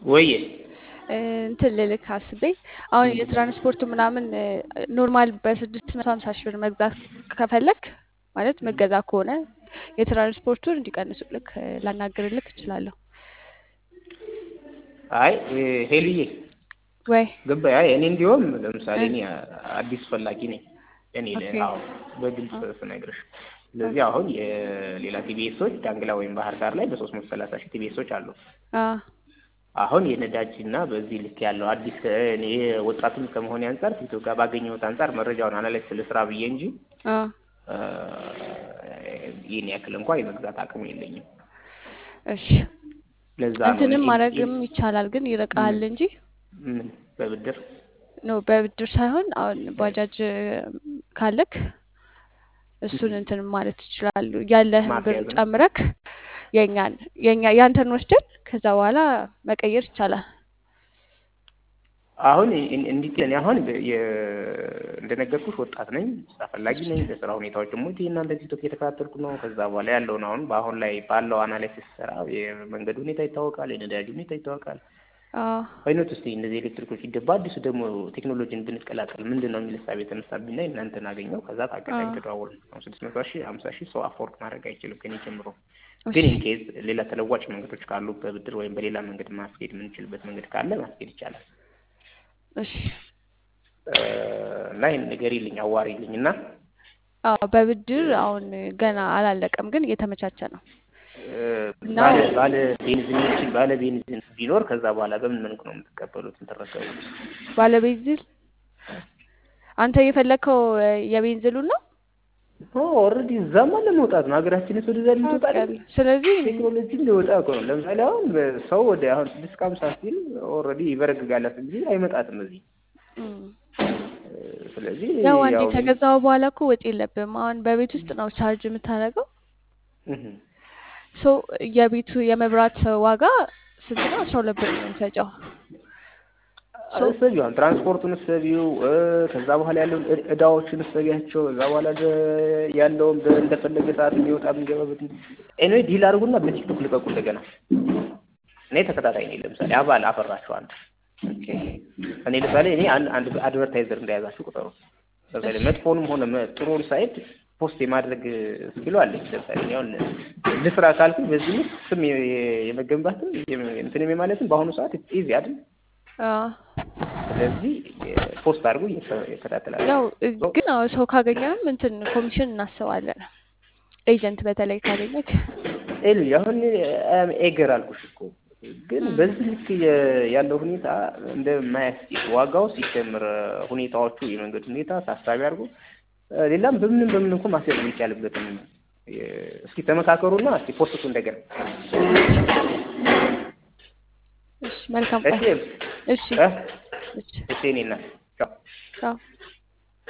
ወዬ እንትን ልልክ አስቤ አሁን የትራንስፖርቱ ምናምን ኖርማል በስድስት መቶ ሀምሳ ሺህ ብር መግዛት ከፈለክ ማለት መገዛ ከሆነ የትራንስፖርቱን እንዲቀንሱልክ ላናግርልክ እችላለሁ። አይ ሄልዬ ወይ ገባኝ። አይ እኔ እንዲሁም ለምሳሌ እኔ አዲስ ፈላጊ ነኝ። እኔ ኦኬ። አዎ በግልጽ ስነግርሽ ስለዚህ አሁን የሌላ ቲቢኤሶች ዳንግላ ወይም ባህር ዳር ላይ በሶስት መቶ ሰላሳ ሺህ ቲቢኤሶች አሉ። አ አሁን የነዳጅ እና በዚህ ልክ ያለው አዲስ እኔ ወጣቱም ከመሆኔ አንጻር ቲክቶክ ጋር ባገኘሁት አንጻር መረጃውን አናላይዝ ስለ ስራ ብዬ እንጂ አ እ ይህን ያክል እንኳን የመግዛት አቅም የለኝም። እሺ ለዛ ነው እንትንም እኔ ማድረግም ይቻላል፣ ግን ይርቃል እንጂ ምን በብድር ኖ በብድር ሳይሆን አሁን ባጃጅ ካለክ እሱን እንትን ማለት ይችላሉ። ያለህን ብር ማስያዝ ነው። ጨምረክ የኛን የኛ ያንተን ወስደን ከዛ በኋላ መቀየር ይቻላል። አሁን እን- እንዲህ እኔ አሁን በ- የ- እንደነገርኩሽ ወጣት ነኝ፣ ስራ ፈላጊ ነኝ። በስራ ሁኔታዎች ደግሞ እናንተ ቲክቶክ እየተከታተልኩ ነው። ከዛ በኋላ ያለውን አሁን በአሁን ላይ ባለው አናላይሲስ ስራ የመንገድ ሁኔታ ይታወቃል፣ የነዳጅ ሁኔታ ይታወቃል። አዎ አይኖት እስቲ እነዚህ ኤሌክትሪኮች ሲገባ አዲሱ ደግሞ ቴክኖሎጂን ብንቀላቀል ምንድን ነው የሚል እሳቤ የተነሳብኝ እና እናንተን አገኘው። ከዛ ታገናኝ አዎ ተደዋወል አሁን ስድስት መቶ ሺህ ሀምሳ ሺህ ሰው አፎርድ ማድረግ አይችልም ከኔ ጀምሮ። እሺ ግን ኢንኬዝ ሌላ ተለዋጭ መንገዶች ካሉ በብድር ወይም በሌላ መንገድ ማስኬድ የምንችልበት መንገድ ካለ ማስኬድ ይቻላል። እሺ እ እና ይህን ነገር ይልኝ አዋሪ ይልኝ እና አዎ በብድር አሁን ገና አላለቀም፣ ግን እየተመቻቸ ነው እ እና ባለ ባለ ቤንዚኖችን ባለ ቤንዚን ቢኖር ከዛ በኋላ በምን መልኩ ነው የምትቀበሉት የምትረከቡት? ባለቤንዚል አንተ የፈለግከው የቤንዚሉን ነው ኦልሬዲ እዛማ ለመውጣት ነው ሀገራችን ወደዛ ልትወጣ አይደል? ታውቃለህ። ስለዚህ ቴክኖሎጂ ሊወጣ እኮ ነው። ለምሳሌ አሁን ሰው ወደ አሁን ስድስት ከሀምሳ ሲል ኦልሬዲ ይበረግጋላት እንጂ አይመጣትም እዚህ። እም፣ እ ስለዚህ ያው አንዴ ያው ከገዛው በኋላ እኮ ወጪ የለብም። አሁን በቤት ውስጥ ነው ቻርጅ የምታደርገው። እህ ሶ የቤቱ የመብራት ዋጋ ስንት ነው? አስራ ሁለት ብር ነው የሚፈጨው። ሶ እሰቢው አሁን ትራንስፖርቱን እሰቢው እ ከዛ በኋላ ያለውን እ- እዳዎችን እሰቢያቸው ከዛ በኋላ ደ- ያለውን በ- እንደፈለገ ሰዓት የሚወጣ የሚገባበት ኤኒዌይ ዲል አድርጉና በቲክቶክ ልቀቁ እንደገና። እኔ ተከታታይ ነኝ። ለምሳሌ አባል አፈራችሁ አንድ ኦኬ እኔ ለምሳሌ እኔ አንድ አንድ አድቨርታይዘር እንደያዛችሁ ቁጠሩ። ለምሳሌ እሺ መጥፎንም ሆነ መ- ጥሩን ሳይድ ፖስት የማድረግ ስኪሉ አለኝ። ለምሳሌ እኔ አሁን ልስራ ካልኩኝ በዚህ ውስጥ ስም የ- የ- የመገንባትም የም- እንትንም የማለትም በአሁኑ ሰዓት ኢዚ አይደል? አዎ ስለዚህ ፖስት አድርጉ እየተከታተላለሁ። ያው እ- ሶ ግን አዎ ሰው ካገኘንም እንትን ኮሚሽን እናስባለን። ኤጀንት በተለይ ካገኘክ ኤሉ አሁን አም ኤገር አልኩሽ እኮ ግን እም፣ በዚህ ልክ የ- ያለው ሁኔታ እንደማያስኬድ ዋጋው ሲጨምር ሁኔታዎቹ የመንገድ ሁኔታ ታሳቢ አድርጎ እ፣ ሌላም በምንም በምን እንኳ ማስያዝ የሚቻልበትን የ- እስኪ ተመካከሩና እስኪ ፖስቱ እንደገና እሺ መልካም እሺ ቀን። እሺ እ እሺ እሺ እኔ እናት ቻው ቻው